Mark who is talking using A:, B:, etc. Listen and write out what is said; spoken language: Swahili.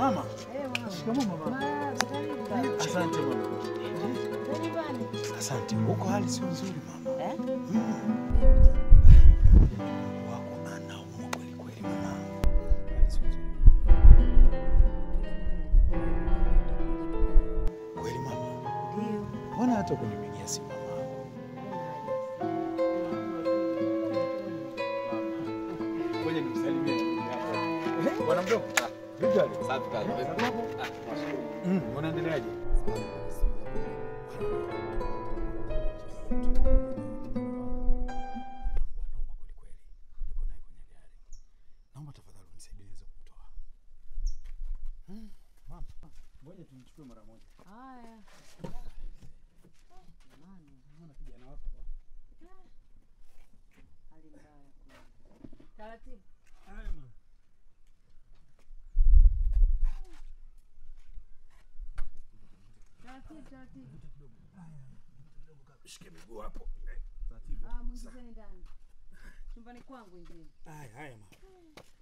A: Mama,
B: Eh, mwanangu.
A: shikamoo mama.
B: Marahaba, karibu baba.
A: Asante mama.
B: Za nyumbani.
A: Asante. Huko hali sio nzuri mama.
B: Eh?
A: Wako anaumwa kweli kweli mama. Hali sio nzuri. Kweli mama.
B: Ndio.
A: Mbona hata kunipigia simu mama? Ngoja nimsalimie ndugu yako. Bwana mdogo. Vipi hali?
C: Safi kaka.
A: Mm, unaendeleaje? Naomba tafadhali unisaidie niweze kumtoa. Mm, mama. Ngoja tumchukue mara moja.
B: Haya. Jamani,
A: Naona kijana wako.
B: hali mbaya kweli. Taratibu.
A: Haya mama.
B: Taratibu, taratibu.
A: Shike miguu hapo.
B: Ah, mwingizeni ndani. Chumbani kwangu ingine.
A: Haya, haya mama.